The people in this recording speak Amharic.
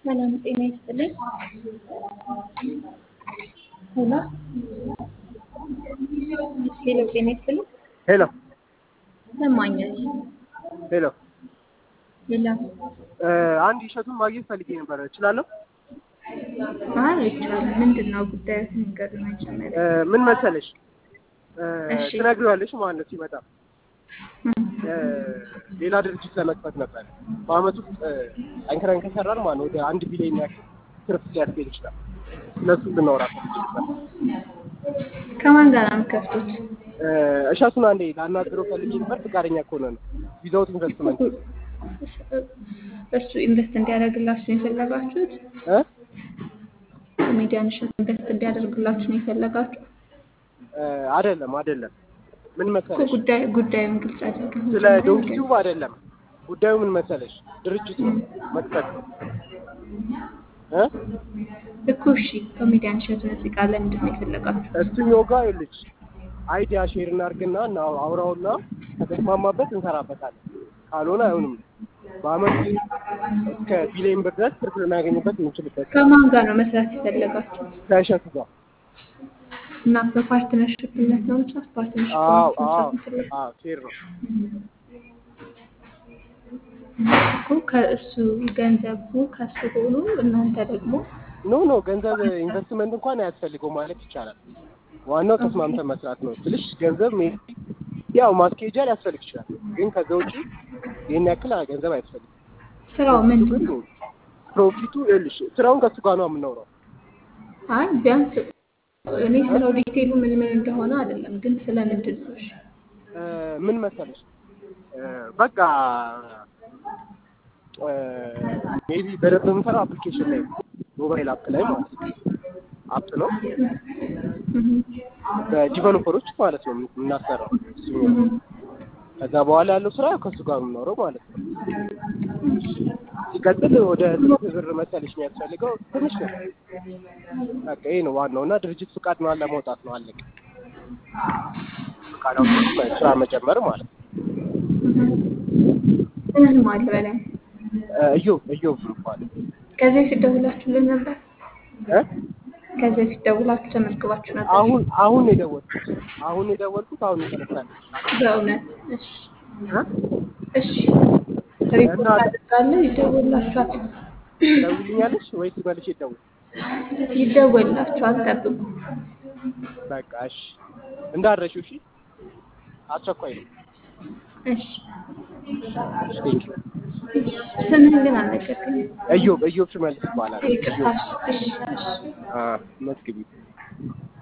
ሰላም ጤና ይስጥልኝ። ሄሎ ሄሎ፣ ጤና ይስጥልኝ። ሄሎ ሰማኛል። ሄሎ ሌላ አንድ እሸቱን ማግኘት ፈልጌ ነበረ። እችላለሁ? አይ ይቻላል። ምንድን ነው ጉዳዩ? ንገሩ መጀመሪያ። ምን መሰለሽ እሺ። ትነግሪዋለሽ ማለት ነው ሲመጣ ሌላ ድርጅት ለመክፈት ነበር። በአመት ውስጥ ጠንክረን ከሰራን ማለት ነው ወደ አንድ ቢሊዮን ያክል ትርፍ ሊያስገኝ ይችላል። ስለሱ ልናወራ ፈልጌ ነበር። ከማን ጋር ነው የምከፍቱት? እሸቱን አንዴ ላናግረው ፈልጌ ነበር። ፈቃደኛ ከሆነ ነው ዊዛውት ኢንቨስትመንት እሱ ኢንቨስት እንዲያደርግላችሁ ነው የፈለጋችሁት? እ ኮሜዲያን እሸቱ ኢንቨስት እንዲያደርግላችሁ ነው የፈለጋችሁ? አይደለም አይደለም። ምን እኮ መሰለሽ ጉዳይ ጉዳዩን ግልጽ አድርገን ስለ ዶንኪቲዩብ አይደለም ጉዳዩ ምን መሰለሽ ድርጅት ነው መክፈት ነው እ እኮ እሺ፣ ኮሜዲያን እሸቱን እዚህ ጋር ለምንድን ነው የፈለጋችሁ? እሱኛው ጋር ይኸውልሽ አይዲያ ሼር እናድርግና እና አውራውና ከተስማማበት እንሰራበታለን። ካልሆነ አይሆንም። በአመት እስከ ቢሊዮን ብር ድረስ ትርፍ ልናገኝበት የምንችልበት ከማን ጋር ነው መስራት የፈለጋችሁት? ከእሸቱ ጋር እና በፓርትነርሽፕነት ነው መስራት ፓርትነርሽፕ አዎ ነው አዎ መስራት የፈለጋችሁት? አዎ ሼር ነው እኮ ከእሱ ገንዘቡ ከእሱ ሆኖ እናንተ ደግሞ ኖ ኖ ገንዘብ ኢንቨስትመንት እንኳን አያስፈልገው ማለት ይቻላል። ዋናው ተስማምተን መስራት ነው ስልሽ ገንዘብ ሜይ ቢ ያው ማስኬጃ ሊያስፈልግ ይችላል፣ ግን ከዛ ውጪ ይህን ያክል ገንዘብ አያስፈልግም። ስራው ፕሮፊቱ ምንድን ግን ነው? ፕሮፊቱ ይኸውልሽ ስራውን ከእሱ ጋር ነው የምናውረው። አይ ቢያንስ እኔ ስራው ዲቴይሉ ምን ምን እንደሆነ አይደለም፣ ግን ስለ ምንድን ነው? እሺ እ ምን መሰለሽ እ በቃ ሜቢ በደንብ የምንሰራው አፕሊኬሽን ላይ ሞባይል አፕ ላይ ማለት ነው። አፕ ነው እህ በዲቨሎፐሮች ማለት ነው የምናሰራው። እሱኛው ከዛ በኋላ ያለው ስራ ከእሱ ጋር ነው የምናወራው ማለት ነው። ሲቀጥል ወደ ስንት ብር መሰለሽ የሚያስፈልገው ትንሽ ነው። በቃ ይሄ ነው ዋናው እና ድርጅት ፍቃድ ምናምን ለማውጣት ነው አለቀ። ፍቃድ አውጥቶ ስራ መጀመር ማለት ነው። ስምህን ማን ልበለው? እ እዮብ እዮብ ይባላል ከዚህ በፊት ደውላችሁልን ነበር? እ ከዚህ በፊት ደውላችሁ ተመዝግባችሁ ነበር? አሁን አሁን ነው የደወልኩት አሁን ነው የደወልኩት አሁን የተነሳለች በእውነት እሺ እ እሺ ሪፖርት አድርጋለሁ። ይደወላችኋል ትደውልኛለሽ ወይስ መልሼ ልደውል? ይደወላችኋል፣ ጠብቁ። በቃ እሺ እንዳትረሺው እሺ አስቸኳይ ነው እሺ እሺ ቴንኪው ስምህን ግን አልነገርከኝም። እዮብ እዮብ ሽመልስ ይባላል ይቅርታ። እሺ እሺ አ መዝግቢ